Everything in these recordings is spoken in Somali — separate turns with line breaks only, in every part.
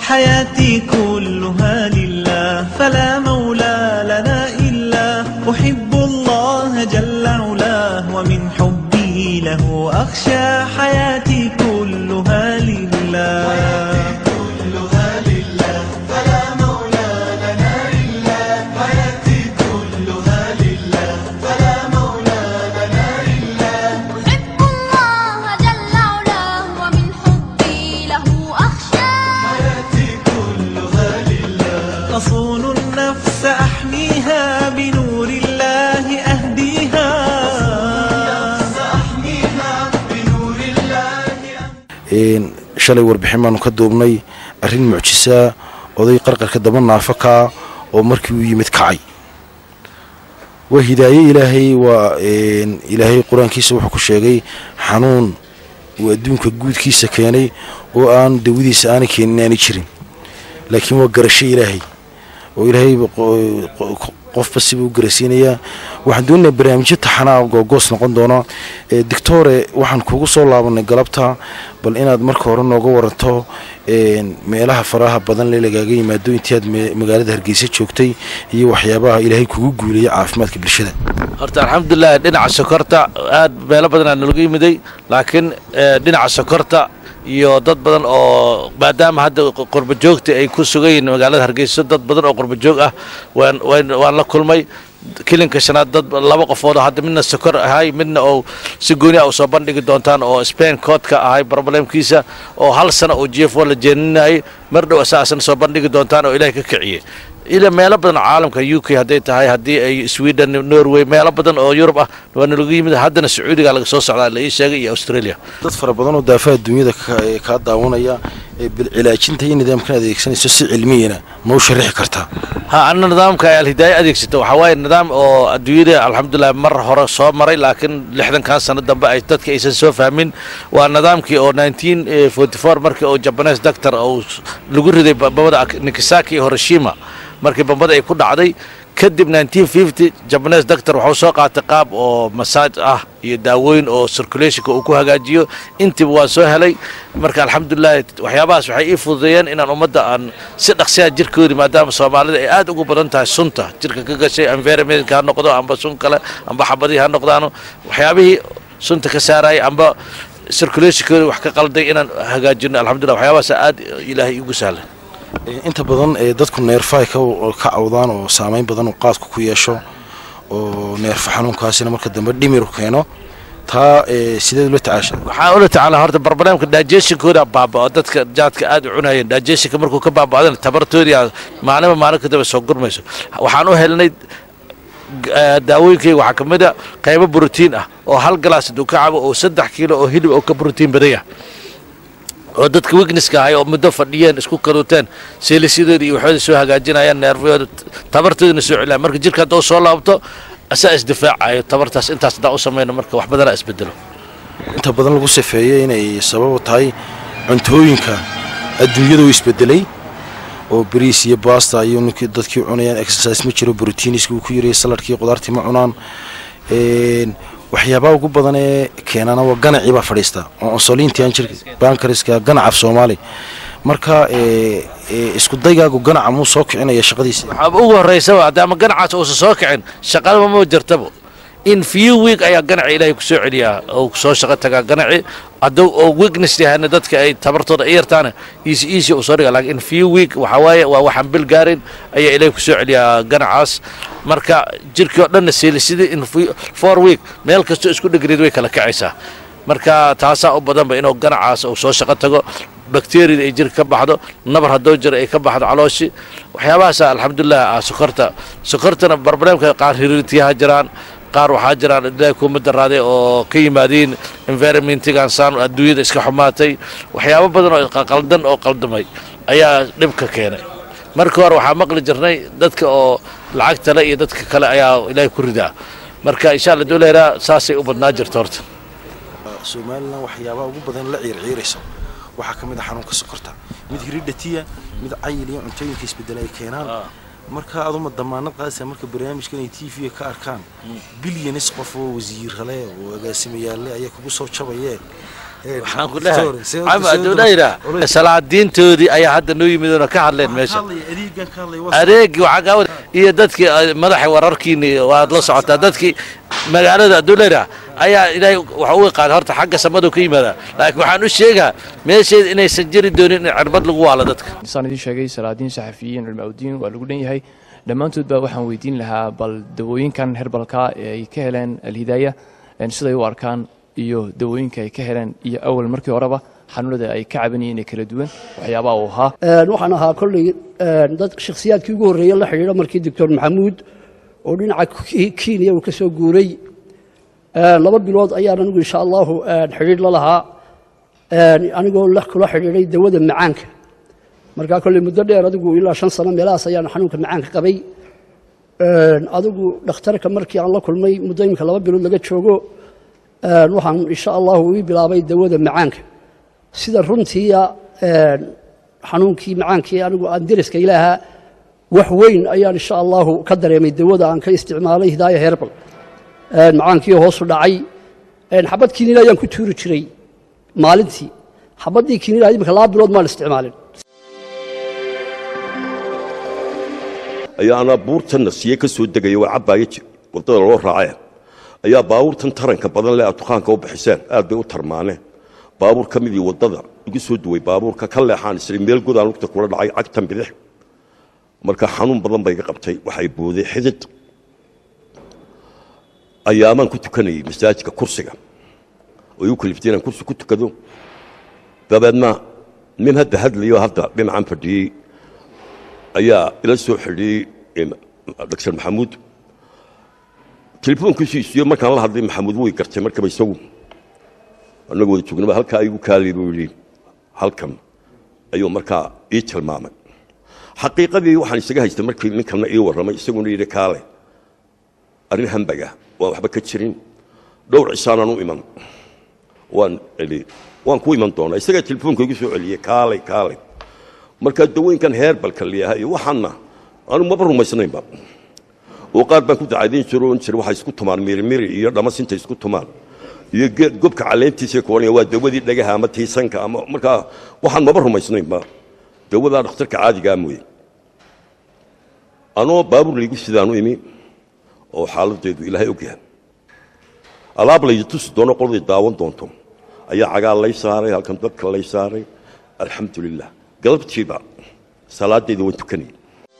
حياتي كلها لله فلا مولى لنا إلا أحب الله جل علاه ومن حبي له أخشى حياتي كلها لله
أحب الله جل علاه ومن حبي له أخشى
أصون النفس أحميها بنور الله أهديها
Een, shalay warbixin baanu ka duubnay arrin mucjisaa oday qarqarka daba naafakaa oo markii uu yimid kacay waa hidaaye ilaahay waa een, ilaahay qur-aankiisa wuxuu ku sheegay xanuun uu adduunka guudkiisa keenay oo aan dawadiisa aanay keenin aanay jirin laakiin waa garasho ilaahay oo ilaahay qo- qo- qofba siba u garasiinayaa waxaan doonaynaa barnaamijyo taxanaa googoos noqon doona ee doctore waxaan kugu soo laabanay galabta bal inaad marka hore nooga waranto een, meelaha faraha badan le lagaaga yimaado intii aad me- magaalada hargeysa joogtay iyo waxyaabaha ilaahay kugu guuleeya caafimaadka bulshada
horta alxamdulilah dhinaca sokorta aad meelo badanaa nalaga yimiday laakiin eh, dhinaca sokorta iyo dad badan oo maadaama hadda qurba joogta ay ku sugan yihiin magaalada hargeysa dad badan oo qurba joog ah waan waan- waan la kulmay kilinka shanaad dad laba qofood oo hadda midna sokor ahay midna oo si gooni ah u soo bandhigi doontaan oo spain koodka ahay problemkiisa oo hal sano oo jefo la jeeninayay mar dhow asaasana soo bandhigi doontaan oo ilaahay ka kiciyey ila meelo badan oo caalamka u k hadday tahay haddii ay sweden norway meelo badan oo yurub ah waa nalagu yimid haddana sacuudiga laga soo socdaa la ii sheegay iyo australia
dad fara badan oo daafaha dunyada ka- ee kaa daawanaya ee bilcilaajinta iyo nidaamkan adeegsanayso si cilmiyana ma u sharaxi kartaa
ha ana nidaamka ay alhidaaya adeegsato waxaa waaye nidaam oo adduunyada alxamdulilah mar hore soo maray laakiin lixdankan sano dambe ay dadka aysan soo fahmin waa nidaamkii oo 1944 markii oo jabanes doctor oo lagu riday bambada nikisaki iyo hiroshima markii bambada ay ku dhacday kadib 1950 jabanes doctor wuxuu soo qaatay qaab oo masaaj ah iyo daawooyin oo circulationka uu ku hagaajiyo intiiba waan soo helay marka alxamdulilah waxyaabahaas waxay ii fududeeyeen inaan ummadda aan si dhaqsiya jirkoodi maadaama soomaalida ay aad ugu badan tahay sunta jirka ka gashay environmentka ha noqdo amba sun kale amba xabadihii ha noqdaano waxyaabihii sunta ka saarayay amba circulationkooda wax ka qalday inaan hagaajino alxamdulillah waxyaabahaas aad ilaahay igu sahlan
Ee, inta badan ee dadku neerfaha ka ka cawdaan oo saameyn badan oo qaadku ku yeesho oo neerfa xanuunkaasina marka dambe dhimiru keeno taa ee, sideed ula tacaasha
waxaan ula tacaalaa horta barnaamijka digestionkooda baaba'o dadka jaadka aad u cunayeen digestionka markuu ka baaba'dana tabartoodii aa maalinba maalin kadaba soo gurmayso waxaan u helnay eh, daawooyinkayga waxaa ka mid a qaybo borotiin ah oo hal galaas hadduu ka cabo oo saddex kiilo oo hilib oo ka borotiin badan yahay oo dadka wigneska ahay oo muddo fadhiyeen isku kaluuteen seelisyadooda iyo waxooda soo hagaajinayaan neerfyooda tabartoodana soo celiyaan marka jirka hadduu soo laabto asaa isdifaacayo tabartaas intaas haddaan u samayno marka wax badanaa isbedelo
inta badan lagu safeeyey inay sabab u tahay cuntooyinka adduunyada u isbedelay oo bariis iyo basta iyo ninkii dadkii cunayaan exercise ma jiro brotiiniska uu ku yarayay saladkii qudaartii ma cunaan Een, waxyaabaha ugu badan ee keenana waa ganacii baa fadhiista oo insulinti aan jirka bankariska ganacaf soomaali marka ee, ee, isku daygaagu ganaca muu soo kicinaya shaqadiisa
waxaaba ugu horraysaba haddaama ganacaas uusan soo kicin shaqadaba ma jirtaba in few week ayaa ganaci ilaahay ku soo celiyaa oo kusoo shaqo tagaa ganaci hadduu oo weakness yahayna dadka ay tabartooda ay yartaana easy easy uu soo dhiga laakiin in few week waxaa waaye waa waxaan bil gaarin ayaa ilaahay ku soo celiyaa ganacaas marka jirkii oo dhanna seelisidii in few- four week meel kastoo isku dhegreed way kala kacaysaa marka taasaa u badanba inuu ganacaas uu soo shaqo tago bakteriyada ay jirka ka baxdo nabar haddoo jiro ay ka baxdo calooshi waxyaabahaasa alxamdulilah ah sokorta sokortana barbareemka qaar hiriirtiyaha jiraan qaar waxaa jiraan ilaahay kuma daraaday oo ka yimaadiin environmentigan saan adduunyada iska xumaatay waxyaabo badan oo qaldan oo qaldamay ayaa dhibka keenay marka hore waxaa maqli jirnay dadka oo lacagta le iyo dadka kale ayaa ilaahay ku ridaa marka insha alla dowleera saasay u badnaa jirta horta
somalilan waxyaabaha ugu badan la ciirciiraysa waxaa ka mid a xanuunka sokorta mid hiridhatiya mid cayil iyo cuntooyinka isbedela ay keenaan marka aduma damaanad qaadaysa marka barnaamijkan ay t v ka arkaan bilyanis qof oo wasiirale oo agaasimayaalle ayaa kugu soo jabayee
waxaan ku leeyahay cama adduunayda salaadiintoodii ayaa hadda noo yimid oo ka hadleen meesha adeegi waxaa kaa wada iyo dadkii eh, madaxa wararkiini waad la socotaa dadkii magaalada adduunayda ayaa ilaahay waxa u qaaday horta xagga samadu ka yimaada laakiin waxaan u sheegaa meesheeda inaysan jiri doonin in cirbad lagu waalo dadka
saan idiin sheegay salaadiin saxafiyiin culmaaudiin waa lagu dhan yahay dhammaantood baa waxaan weydiin lahaa bal dawooyinkan herbalka ee ay ka heleen alhidaaya een siday u arkaan iyo dawooyinka ay ka heleen iyo awal markii horeba xanuunada ay ka cabanayeen ee kala duwan waxyaabaha uu ahaa
Een, waxaan ahaa kolley een, dad shakhsiyaadkii ugu horreeyey la xidhiidha markii doctor maxamuud oo dhinaca Ki- kenya uu ka soo guuray Een, laba bilood ayaan anigu insha allahu een, xidhiidh la lahaa een, anigoo la kula xidhiidhay dawada macaanka markaa kolley muddo dheer adigu ilaa shan sano meelahaas ayaan xanuunka macaanka qabay Een, adigu dhakhtarka markii aan la kulmay muddo imika laba bilood laga joogo een, waxaan insha allahu ii bilaabay dawada macaanka sida runtiiya een, xanuunkii macaankii anigu aan deriska ilaaha wax weyn ayaan insha allahu ka dareemay dawada aan ka isticmaalay hidaaya herbal Een, macaankii hoosu dhacay Een, xabad kiniin ayaan ku tuuri jiray maalintii xabaddii kiniin ahayd imika laba bilood maan isticmaalin
ayaa anaa buurtan nasiye ka soo degaya waa cabbaaya ji- waddada loo raacee ayaa baabuurtan taranka badan leh aad dukaanka u bixiseen aad bay u tarmaaneen baabuur ka midii waddada igu soo duway baabuurka ka leexaan isri meel godaan lugta kula dhacay cagtan bidix marka xanuun badan bay iga qabtay waxay booday xidid ayaamaan ku tukanayay masaajidka kursiga oo igu kaliftay inaan kursi ku tukado dabeedna nin hadda hadlayo hadda dhinacan fadhiyey ayaa ila soo xidhiyey dr maxamuud telefoonkiisu isiyo markaan la hadlay maxamuud way gartay markaba isagu annagoo wada joognaba halkaa igu kaalay buu yidhi halkan ayuu markaa ii tilmaamay xaqiiqadii waxaan isaga haystay markii ninkanna ii warramay isaguna yidhi kaale arrin hambaga waan waxba ka jirin dhowr cisaanaan u iman waan eli waan ku iman doonaa isagaa telefoonka igu soo celiyey kaalay kaalay markaa dawooyinkan heerbalka liyaha iyo waxaanna aanu maba rumaysnaynba oo qaar baan ku dacadayn jiro oon jira waxay isku tumaan mirimiri iyo dhamasinta isku tumaan iyo geed gobka caleentiisa kuwanaya waa dawadii dhagaha ama tiisanka ama markaa waxaan maba rumaysnaynba dawadaa dhakhtarka caadigaa mooye anoo baabuur laygu sidaanu imi oo xaaladeedu ilaahay ogyahay alaab laydi tusi doono qoladii daawan doonto ayaa cagaa lay saaray halkan dadka lay saaray alxamdu lilah galabtiiba salaadeeda waan tukanayay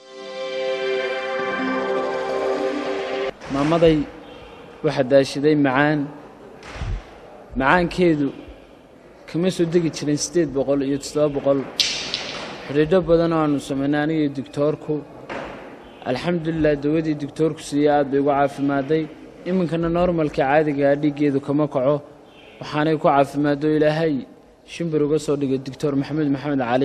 maamaday waxaa daashaday macaan macaankeedu kama soo degi jirin siddeed boqol iyo toddoba boqol xidhiidho badan oo aanu samaynay aniga iyo digtoorku alxamdulilah dawadii digtoorku siiyey aad bay ugu caafimaaday iminkana normalka caadigaa dhiiggeedu kama kaco waxaanay ku caafimaado ilaahay shimbir uga soo dhigay doctor maxamed maxamed cali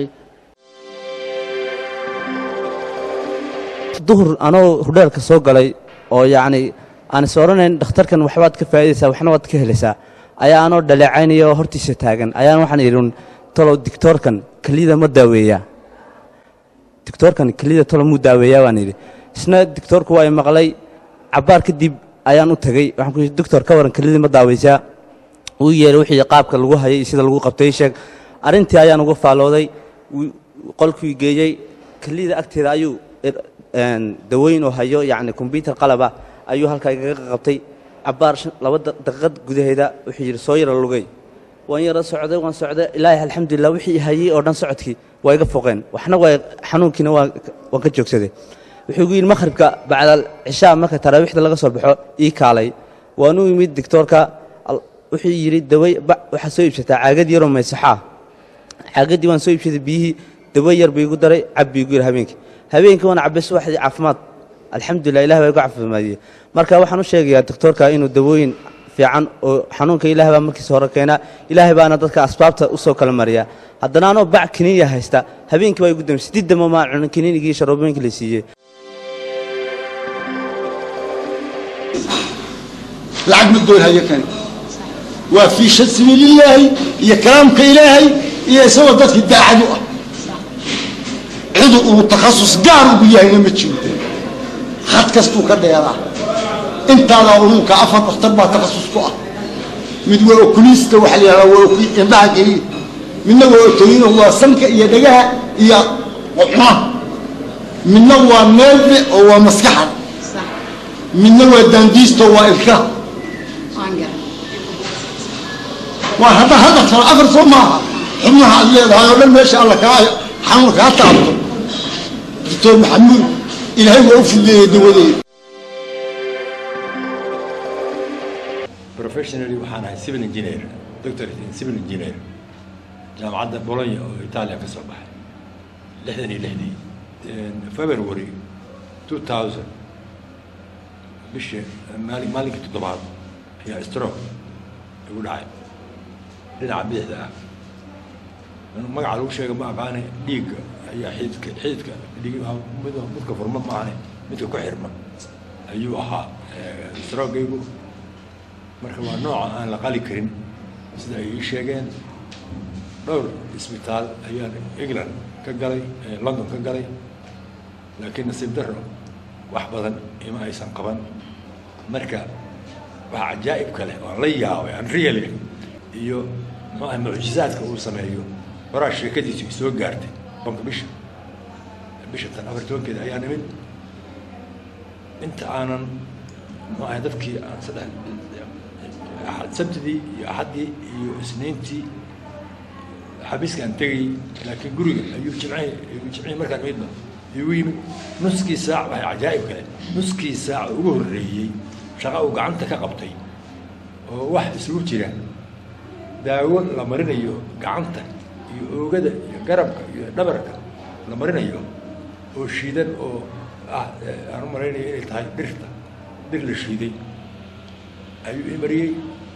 duhur anoo hudheelka soo galay oo yacni aan is odhanayn dhakhtarkan waxbaad ka faa'iidaysaa waxna waad ka helaysaa ayaa anoo dhaleecaynaya oo hortiisa taagan ayaan waxaan idhin talow dictoorkan keliyada ma daaweeyaa dictoorkan keliyada talow muu daaweeyaa waan idhi isna dictoorku waa i maqlay cabbaar kadib ayaan u tegey waxaan ku yidhi doctor ka waran keliyadii ma daaweysaa uu yeelay wixii qaabka lagu hayay iyo sida lagu qabtay ii sheeg arrintii ayaan uga faallooday wuu- qolkuu geeyey keliyada agteeda ayuu er- een, dawooyin oo hayo yacni kombyutar qalaba ayuu halkaa igaga qabtay cabbaar shan- laba da- daqiiqad gudaheeda wuxuu yidhi soo yara lugay waan yara socday waan socday ilaahi alxamdulilah wixii hayey oo dhan socodkii waa iga foqeen waxna waa xanuunkiina waa waan ka joogsaday wuxuu igu yidhi makhribka bacdal cishaa marka taraawiixda laga soo baxo ii kaalay waan u imid dictoorka al- wuxuu yidhi daway ba- waxaad soo iibsataa caagad yaroo maysaxaa caagaddii waan soo iibsaday biyihii dawo yar buu igu daray cab buu igu yidhi habeenkii habeenkii waan cabbay subaxdii caafimaad alxamdulilah ilah baa igu caafimaadiyey marka waxaan u sheegayaa doctoorka inuu dawooyin fiican oo xanuunka ilaah baa markiisa hore keenaa ilaahay baana dadka asbaabta u soo kala mariyaa haddana anoo bac kiniiniya haysta habeenkii baa igu damay sidii damo maan cunin kiniinigii sharoobooyinka la siiyey
lacag ma doonhayo kani waa fii shan sabiilillaahi iyo kalaamka ilaahay iyo isagoo dadkii daacad u ah cidu uu takhasus gaar ugu yahayna ma jiro had kastuu ka dheeraa intaadaa unuunka afar dhakhtar baa takhasus ku ah mid waa okulista waxaa la yidhahdaa waa oku- indhaha keliya midna waa otoyino waa sanka iyo dhagaha iyo cunaha midna waa neelbe oo waa maskaxda midna waa daandiisto waa ilkaha waa hadda hadda kale afar soo maaha xubnaha aad leedahay oo dhan meesha alla kaa xanuun kaa taabto doctor maxamuud ilaahay waa u fudeeyey dawadeeda
professionally waxaan ahay civil engineer doctorate in civil engineer jaamacadda bologna oo italia ka soo baxay lixdan iyo lixdii february two thousand bisha maali maalinkii toddobaad ayaa stroke igu dhacay dhinaca bidixda ah magaca lagu sheega ma aqaane dhiigga ayaa xididka xididka dhiig mid midka furma maahane midka ku xirma ayuu ahaa strogaygu marka waa nooca aan la qali karin sida ay ii sheegeen dhowr isbitaal ayaan england ka galay london ka galay laakiin nasiib darro wax badan ima aysan qaban marka waxa cajaa'ib kale oo aan la yaabay aan real iyo maaha mucjizaadka uu sameeyo horaa sheekadiisu i soo gaartay banka bisha bisha tan afar tobankeeda ayaa nimid inta aanan maaha dadkii aan saddex sabtidii iyo axaddii iyo isniintii xabiiska aan tegayey laakiin guriga ayuu jimcihii jimcihii markaan imidba igu yimid nuskii saac waxay cajaa'ib kale nuskii saac ugu horreeyey shaqa uu gacanta ka qabtay oo wax isugu jira daawo la marinayo gacanta iyo oogada iyo garabka iyo dhabarka la marinayo oo shiidan oo ah aan u malaynayo inay tahay dhirta dhir la shiiday ayuu ii mariyey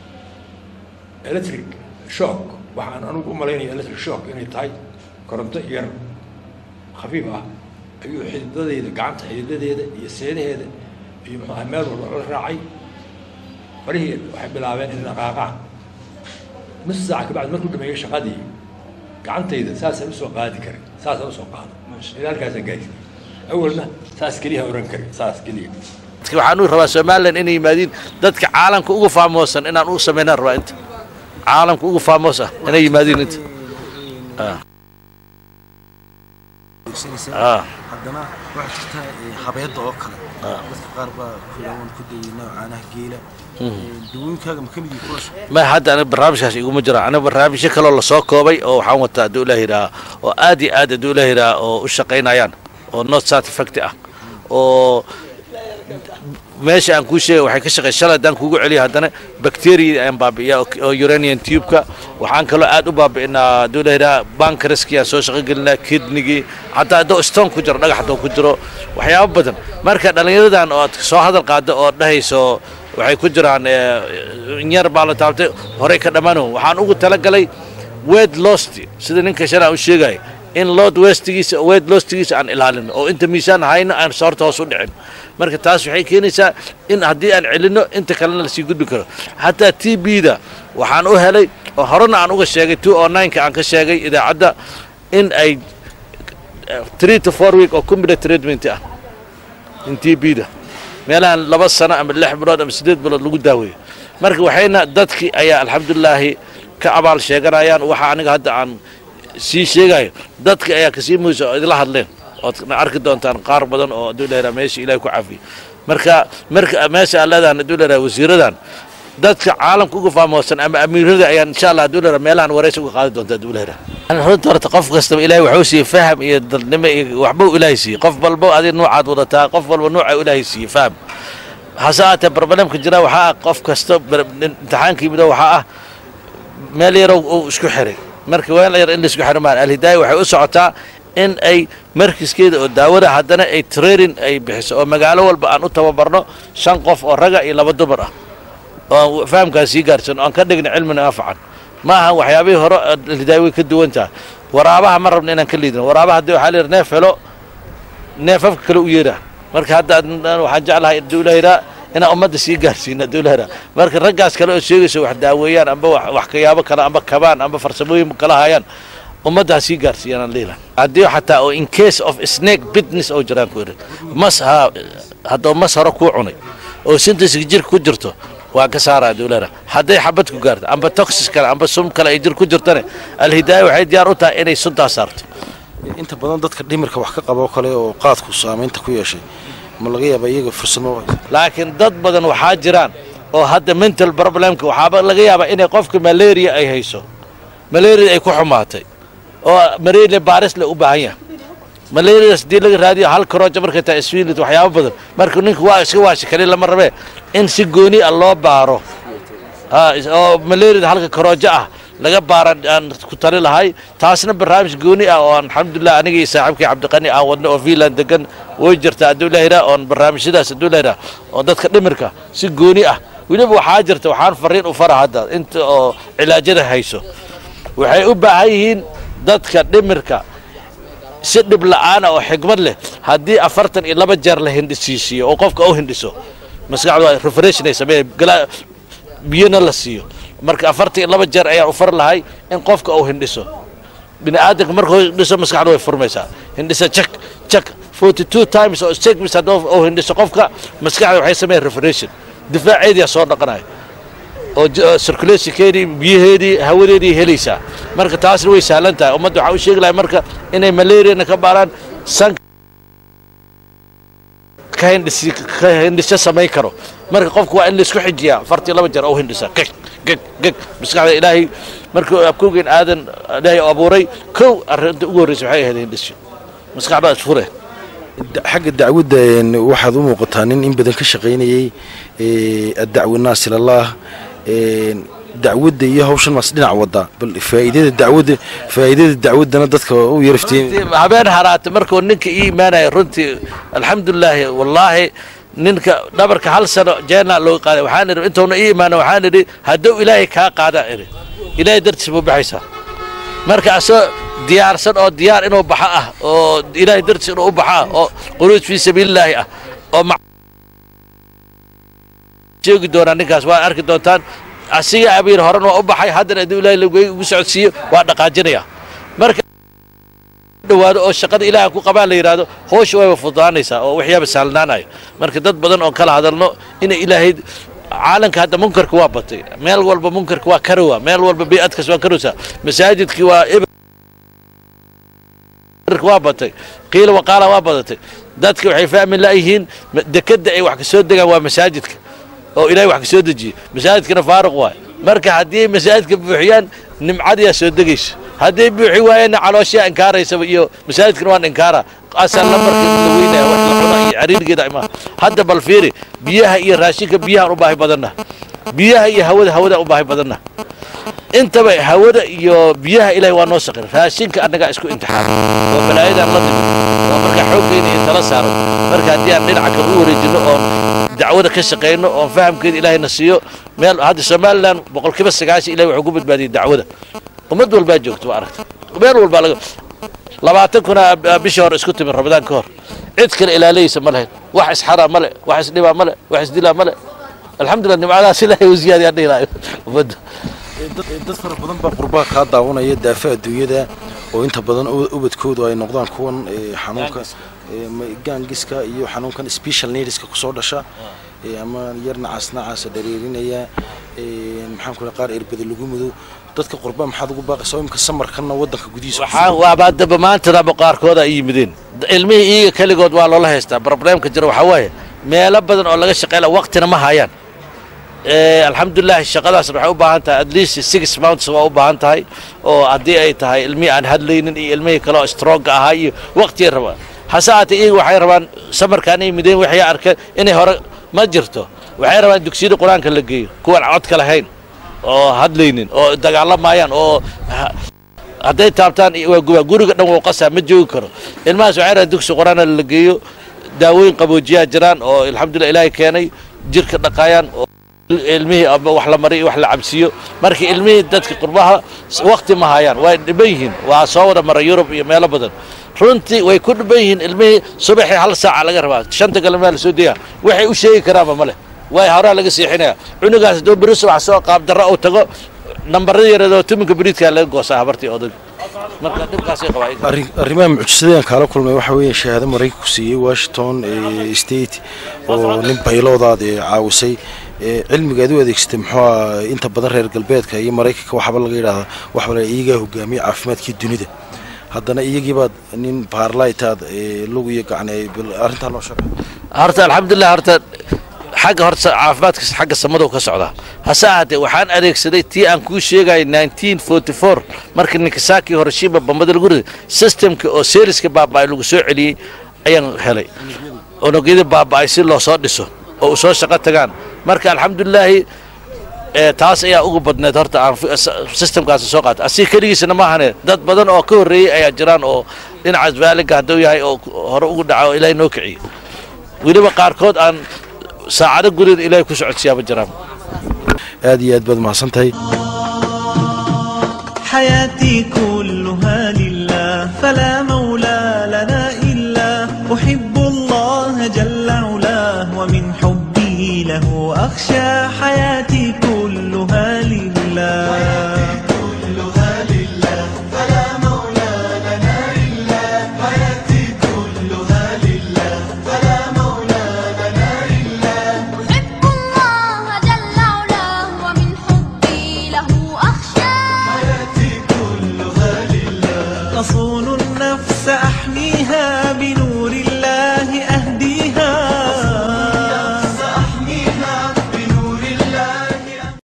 electric shock waxaan anugu u malaynaya electric shock inay tahay koronto yar khafiif ah ayuu xididadeeda gacanta xididadeeda iyo seedaheeda iyo muxuu ahay meel walba la raacay farihii waxay bilaabeen in dhaqaaqaan nus saaca kabacdi markuu dhameeyey shaqadii gacantayda saasaan usoo qaadi karin saasaan usoo qaado ilaa halkaasaan gaarsiiyey awalna saas keliya oran karin saas keliya
dadka waxaan u rabaa somalilan inay yimaadiin dadka caalamka ugu faamoosan inaan u samaynaan rabaa inta caalamka ugu faamos ah inay yimaadiin inta Ah.
haddana waxaa jirta eh, habeedda oo kale dadka qaar baa kulawan ku dayay noocaanaha geela dawooyinkaaga ma ka mid yihi kuwaas
ma hadda aniga barnaamijkaas iguma jira aniga barnaamijyo kaloo lasoo koobay oo waxaan wataa hadduu ilaah yidhaha oo aad iyo aad hadduu ilaah yidhaha oo u shaqaynayaan oo not satisfactory ah oo meesha aan kuu sheegay waxay ka shaqey shalay haddaan kuugu celiyo haddana bacteria ayaan baabi'iyaa oo- oo uranian tubeka waxaan kaloo aad u baabi'inaa hadduu ilaah yidhaha bankaraskii aan soo shaqo gelinaa kidnigii xataa hadduu stone ku jiro dhagax hadduu ku jiro waxyaabo badan marka dhallinyaradan oo aad soo hadal qaado oo dhahayso waxay ku jiraan eh, in yar baa la taabtay horey ka dhammaano waxaan ugu talagalay wed lost sida ninka shalay aan u sheegay in lood westigiisa wed lostigiisa aan ilaalino oo inta miisaan hayno aan soorta hoos u dhicin marka taas waxay keenaysaa in haddii aan celinno inta kalena lasii gudbi karo xataa t b-da waxaan u helay oo horena aan uga sheegay two o nine-ka aan ka sheegay idaacadda in ay eh, three to four week oo combinate treatment ah in t b-da meelahan laba sano ama lix bilood ama siddeed bilood lagu daaweeyo marka waxayna dadkii ayaa alxamdulilaahi ka abaal sheeganayaan waxa aniga hadda aan sii sheegayo dadka ayaa kasii muysa oo idila hadleen ood na arki doontaan qaar badan oo hadduu leeyahay meesha ilaahay ku cafiyo marka marka meesha aan leedahan hadduu leeyahay wasiiradan dadka caalamka uga faamoosan ama amiirada ayaan insha allah hadduu leeyahay meelahan waraysi uga qaadi doonta hadduu leeyahay runta horta qof kastaba ilaahay waxuu siiyey faham iyo dadnimo iyo waxba uu ilaahay siiyey qof walba adiga nuucaad wadataa qof walba nuuca ilaahay siiyey faham hase aatee barbalemka jira waxaa ah qof kasta bar- imtixaanka yimid waxaa ah meel yarow uu isku xiray marka weel yar in la isku xiro maan alhidaaya waxay u socotaa in ay markiskeeda oo daawada haddana ay training ay bixiso oo magaalo walba aan u tababarno shan qof oo raga iyo laba dumar ah oo aan fahamkaas sii gaarsan oo aan ka dhigna cilmina anfacan ma aha waxyaabihii hore alhidaaya way ka duwan tahay waraabaha ma rabno inaan ka liidino waraabaha haddii waxaa la yidhi neef helo neefafka kale u yeedha marka hadda ad- waxaan jeclahay dowlahira inaan ummadda sii gaarsiina dowlahira marka raggaas kale oo sheegaysa wax daaweeyaan amba wax wax kayaabo kale amba kabaan amba farsamooyin kala hayaan ummadda ha sii gaarsiiyaan aan leeyahay haddii xataa oo in case of snake business oo jiraan ku irin mas ha haddoo mas hore kuu cunay oo sintasiga jirka ku jirto waa ka saaraa dowlada hadday xabad ku gaarto amba toxis kale amba sum kale ay jir ku jirtane alhidaaya waxay diyaar u tahay inay suntaa saarto
inta badan dadka dhimirka wax ka qaba oo kale oo qaadku saamaynta ku yeeshay ma laga yaaba iyaga fursamo
laakiin dad badan waxaa jiraan oo hadda mental problemka waxaaba laga yaabaa inay qofka malaria ay hayso malaria ay ku xumaatay oo malaria baarisle u baahan yahay malarias haddii laga raadiyo hal karooja markay tahay isfiilit waxyaabo badan marka ninka waa iska waashi kali lama rabee in si gooni ah loo baaro ha oo malaria halka karoojo ah laga baara aan ku tali lahay taasna barnaamij gooni ah oo aan alxamdulilah aniga iyo saaxiibkii cabdiqani aan wadno oo fiinland degan way jirta hadduu ilahiraa oon barnaamijyadaas hadduu ilahiraa oo dadka dhimirka si gooni ah weliba waxaa jirta waxaan fariin u fara hadda inta oo cilaajada hayso waxay u baahan yihiin dadka dhimirka si dhib la'aana oo xigmad leh haddii afartan iyo laba jeer la hindhisiisiiyo oo qofka u hindhiso maskaxdu waa refreshin ay sameeye gala biyona la siiyo marka afartan iyo laba jeer ayaan u far lahay in qofka uu hindhiso bini aadamka markuu hindhiso maskaxdu way furmaysaa hindhisa jak jak forty two times oo segmis hadduu uu hindhiso qofka maskaxda waxay sameeyeen refreshin difaaceediyaa soo dhaqanaya oo circulationkeedii biyaheedii hawadeedii helaysaa marka taasna way sahlan tahay ummadda waxaa u sheegi lahay marka inay malariana ka baaraan san ka hindhisi ka hindhisyo samayn karo marka qofku waa in laisku xijiyaa afartii laba jeer oo hindhisa geg geg geg maskaxda ilaahay markuu abkowgeen aadan ilaahay abuuray kow arrinta ugu horreysa waxay ahayd hindhisyo maskaxdaa isfure
xagga dacwadda waxaad u muuqataa nin in badan ka shaqaynayey addacwi naas ilallaah dacwadda iyo hawshan maas dhinac wadda bal faa'iidada dacwadda faa'iidada dacwaddana dadka u yarafteen
habeen haraata markuu ninka ii imaanaya runtii alxamdulilaahi wallaahi ninka dhabarka hal sano jeena loo qaaday waxaan idhi intuuna ii imaana waxaan idhi hadduu ilaahay kaa qaada idhi ilaahay dartiis buu baxaysaa marka asoo diyaarsan oo diyaar inuu baxo ah oo ilaahay dartiis inuu u baxo ah oo quruuj fii sabiilillaahi ah oo sheegi doonaa ninkaas waa arki doontaan asiga abiir horan waa u baxay haddana hadduu ilaahay lagu ugu socodsiiyo waa dhaqaajinaya marka dhawaado oo shaqada ilaaha ku qabaan la yidhaahdo hoosha wayba fududaanaysaa oo waxyaaba sahlanaanayo marka dad badan oo kala hadalno inay ilaahay caalamka hadda munkarka waa batay meel walba munkarka waa karowa meel walba bii'adkas waa karowsaa masaajidkii waa waa batay qiila waqaala waa badatay dadka waxay fahmi la'yihiin dekadda ay wax ka soo degaan waa masaajidka oo ilaahay wax ka soo dejiye masaajidkana faaruq waay marka haddii masaajidka buuxiyaan nimcadiyaa soo degayso hadday buuxi waayeenna calooshiyaa inkaaraysaba iyo masaajidkana waan inkaara asal lambarka la weynaya wax la cuna iyo cariirigeeda imaa hadda bal fiiri biyaha iyo raashinka biyahaan u baahi badanna biyaha iyo hawada hawadaan u baahi badanna intaba hawada iyo biyaha ilaahay waa noo saqir raashinka annagaa isku imtixaana oo balaayadaan la nimid oo markaa xooggeena iyo tala saaran marka haddii aan dhinaca kale u wareejinno oon dacwada ka shaqayno oon fahamkeeda ilaahayna siiyo meel hadda somalilan boqolkiiba sagaashan ilahay wuxuu ku badbaadiyey dacwada ummad walbaa joogto waa aragta meel walbaa laga labaatan kuna bishii hore isku timid ramadaan ka hor cid kale ilaalayeysa ma lahayn wax isxaraa male wax isdhibaa male wax isdilaa male alxamdulillah nimcadaas ilaahay u ziyaadiyaan dhihi lahayo ummadda
dad fara badan baa qurbaa kaa daawanaya daafa adduunyada oo inta badan ubadkoodu ay noqdaan kuwan xanuunka gaangiska iyo xanuunkan special needska kusoo dhasha ama yar nacaas nacaasa dhareerinaya maxaan ku qaar erbada lagu mudo dadka qurbaa maxaad ugu baaqaysaa imka samarkanna waddanka gudihiisa
waxaa waabaa daba maantadaba qaarkooda ay yimideen ilmihii iyaga keligood waa loola haystaa problemka jira waxaa waaye meelo badan oo laga shaqeyla waqtina ma hayaan alxamdulilah shaqadaas waxay u baahan tahay at least six months waa u baahan tahay oo haddii ay tahay ilmihii aan hadlaynin iyo ilmihii kale oo stronga ahaa iyo waqtiyay rabaan hase haatee iyaga waxay rabaan samarkaan ay mideen waxay arkeen inay hore ma jirto waxay rabaan dugsiyada qur-aanka la geeyo kuwan codka lahayn oo hadlaynin oo dagaalamayaan oo hadday taabtaan waa gubaa guriga dhan wuu qasaa ma joogi karo ilmahaas waxay rabaan dugsi qur-aana la geeyo daawooyin qaboojiyaa jiraan oo alxamdulillah ilaahay keenay jirka dhaqaayaan oo ilmihii ama wax la mariyo wax la cabsiiyo marka ilmihii dadka qurbaha waqti ma hayaan way dhiban yihiin waa soo wada mara yurub iyo meelo badan runtii way ku dhiban yihiin ilmihii subaxii hal saaca laga rabaa shanta galmaa la soo degaa waxay u sheegi karaanba male way horaa laga siixinaya cunugaas hadduu beri subax soo qaabdarro uu tago nambarada yareedoo tuminka beriidkaa laga goosaa habartii odag marka dhibkaasay qabaa
arrimaha mucjisadeen kaala kulmay waxa weeye shahaado maraykanku siiyey washington state oo nin bayloodaad ee caawisay ee, cilmiga aad u adeegsatay muxuu aha inta badan reer galbeedka iyo maraykanka waxaaba laga yidhahdaa waxaa la iyagaa hogaamiye caafimaadkii dunida haddana iyagiibaad nin baarlaytaad ee, lug iyo gacne bal arrintaa loo sheega
horta alxamdulilah horta xagga horta caafimaadka xagga samada ka socdaa hase ahaatee waxaan adeegsaday tii aan kuu sheegay 1944 markii ninkasaki horoshiba bambada lagu riday systemka oo seriska baaba'ay lagu soo celiyey ayaan helay unugyada baaba'ay si loo soo dhiso oo u soo shaqo tagaan marka alxamdulilaahi ee taas ayaa ugu badneed horta aan fi- s- systemkaasi soo qaatay asii keligiisana maahane dad badan oo ka horreeyey ayaa jiraan oo dhinacaas vaaliga hadduu yahay oo hore ugu dhaca oo ilaahay noo kiciyey weliba qaarkood aan saacado gudaheeda ilaahay ku socodsiyaaba jiraan
aad iyo aad baad mahadsan tahay
حياتي كلها